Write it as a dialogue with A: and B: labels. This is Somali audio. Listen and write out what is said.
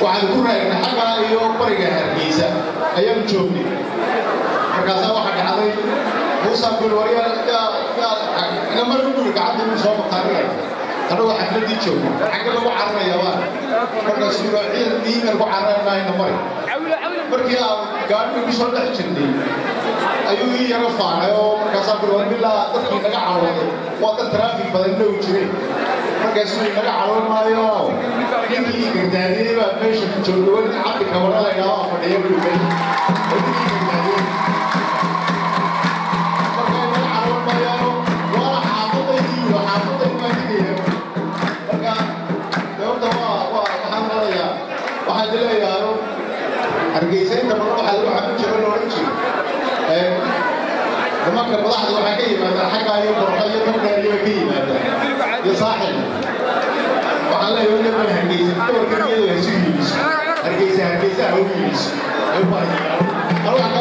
A: waxaan ku raagnay xaggaa iyo bariga hargeysa ayaan joognay markaasaa waxaa dhacday muusaa kuli waryaa mar guri gacanta inuu soo maqaarinaya anagoo xafladii joogno xagga lagu cararaya waa markaasuu yidhaa ciidan diiman ku carari maayna mari markii aan gaadhiga ku soo dhex jirnay ayuu ii yaro faanay oo markaasaa kuli war bilaa dadkii naga carooday waa dad taraafik badan dhow jireen markaasuu naga caroon maayo ninkii gardaadiyey baa meesha ku joogay weli cabdi kabara la idhaha oo fadhiya buu meesha ninkii gardaadiyey markaa naga caroon maayaano waana xaafadaydii iyo xaafadayd baa digaya marka horta waa waa waxaan marayaa waxaan dileeyahay hargeysa inta badan waxaa lagu xabin jiro la odhan jiray nimanka madaxda waxaa ka yimaadaan xaggaa iyo borqa iyo tardheeriyo ka yimaadaan iyo saaxil waxaan leeyahay weliba hargeysa doorka iyadu ha isu yiibiso hargeysa hargeysa ha u yiibiso ay u baahan